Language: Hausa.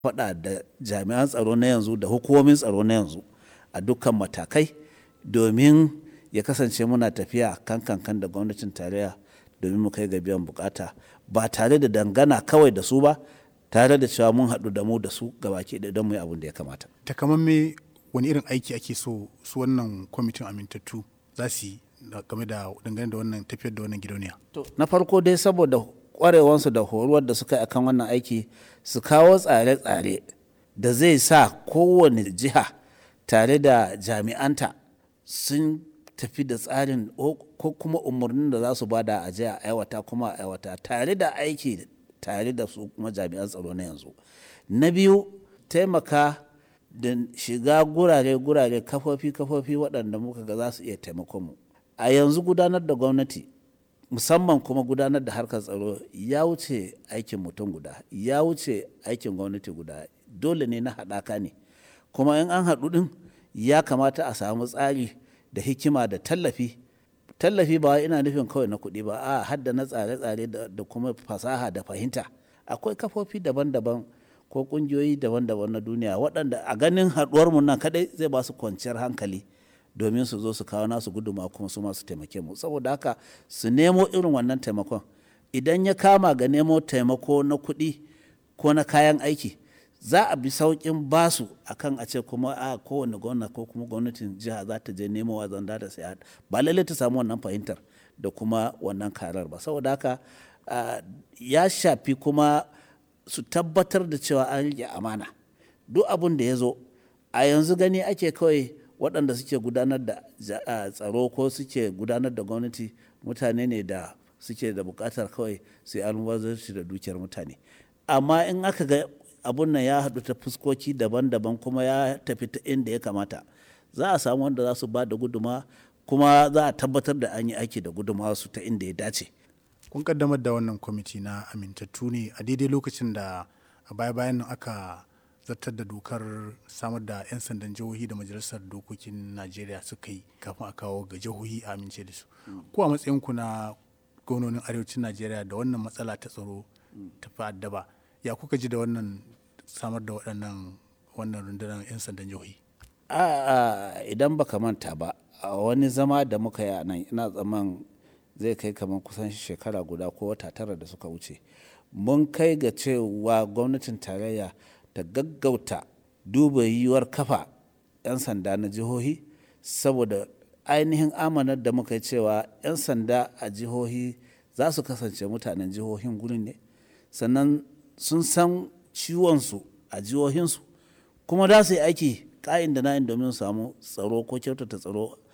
faɗa da jami'an tsaro na yanzu da hukumomin tsaro na yanzu a dukkan matakai domin ya kasance muna tafiya kan kankan da gwamnatin tarayya domin mu kai ga biyan bukata ba tare da dangana kawai da su ba tare da cewa mun haɗu da mu da su gabaki da don mu yi abin da ya kamata. takamamme wani irin aiki ake so su wannan kwamitin amintattu za su yi game da dangane da wannan tafiyar da wannan gidauniya. na farko dai saboda kwarewansu da horuwar da suka yi akan wannan aiki su kawo tsare-tsare da zai sa kowane jiha tare da jami'anta sun tafi da tsarin ko kuma umarnin da za su bada a jiya aiwata kuma a aiwata tare da aiki tare da su kuma jami'an tsaro na yanzu na biyu taimaka da shiga gurare-gurare kafofi-kafofi waɗanda muka ga za su iya taimakon mu a yanzu gudanar da gwamnati musamman kuma gudanar da harkar tsaro ya wuce aikin mutum guda ya wuce aikin gwamnati guda dole ne na haɗaka ne kuma in an haɗu ɗin ya kamata a samu tsari da hikima da tallafi tallafi ba ina nufin kawai na kuɗi ba a hadda na tsare-tsare da kuma fasaha da fahimta akwai kafofi daban-daban ko ƙungiyoyi daban-daban na duniya waɗanda a ganin haɗuwarmu nan kaɗai zai ba su kwanciyar hankali domin su zo su kawo nasu guduma kuma su masu taimake mu saboda haka su nemo irin wannan taimakon idan ya kama ga nemo taimako na kuɗi ko na kayan aiki za a bi sauƙin basu akan a ce kuma a kowane gwamna ko kuma gwamnatin jiha za ta je nemo wa zanda da sai ba lallai ta samu wannan fahimtar da kuma wannan karar ba saboda haka ya shafi kuma su tabbatar da cewa an rike amana duk abin da ya zo a yanzu gani ake kawai waɗanda suke gudanar da tsaro ko suke gudanar da gwamnati mutane ne da suke da buƙatar kawai su yi almubazarci da dukiyar mutane amma in aka ga abun nan ya haɗu ta fuskoki daban-daban kuma ya tafi ta inda ya kamata za a samu wanda za su ba da guduma kuma za a tabbatar da an yi aiki da guduma su ta inda ya dace kun kaddamar da wannan kwamiti na amintattu ne a daidai lokacin da a baya-bayan nan aka zartar da dokar samar da 'yan sandan jihohi da majalisar dokokin najeriya suka yi kafin a kawo ga jihohi a amince da su ko a matsayinku na gwamnonin arewacin najeriya da wannan matsala ta tsaro ta fa'addaba ya kuka ji da wannan samar da waɗannan wannan rundunar 'yan sandan jihohi a idan baka manta ba a wani zama da muka yi a nan ina tsaman zai kai kamar kusan shekara guda ko wata tara da suka wuce mun kai ga cewa gwamnatin tarayya ta gaggauta duba yiwuwar kafa 'yan sanda na jihohi saboda ainihin amanar da muka yi cewa 'yan sanda a jihohi za su kasance mutanen jihohin gurin ne sannan sun san ciwonsu a jihohinsu kuma za su yi aiki ka'in da na'in domin samu tsaro ko kyautata tsaro